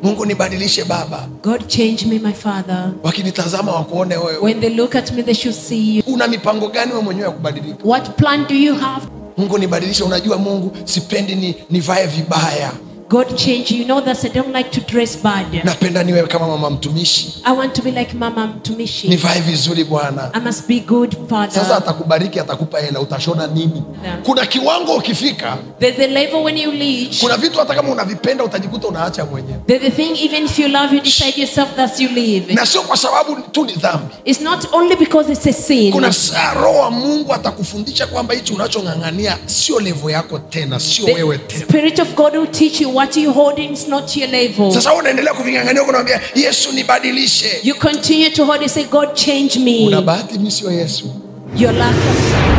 mungu nibadilishe baba God change me, my Father. wakinitazama wakuone wewe When they look at me, they should see you. una mipango gani we mwenyewe ya kubadilika What plan do you have? mungu nibadilishe unajua mungu sipendi ni nivae vibaya God change you. You know that I don't like to dress bad. napenda niwe kama mama mtumishi I want to be like Mama Mtumishi. nivae vizuri bwana I must be good, sasa Father. atakubariki atakupa hela utashona nini Yeah. kuna kiwango ukifika There's the level when you reach. kuna vitu hata kama unavipenda utajikuta unaacha mwenyewe There's the thing, even if you love, you decide yourself that you live. na sio kwa sababu tu ni dhambi It's not only because it's a sin. kuna saa roho wa mungu atakufundisha kwamba hichi unachong'ang'ania sio levo yako tena sio wewe The tena Spirit of God will teach you what you holding is not your level. sasa wewe unaendelea kuving'ang'ania huko unamwambia yesu nibadilishe You continue to hold and say, God, change me. una bahati mi sio yesu You're lucky.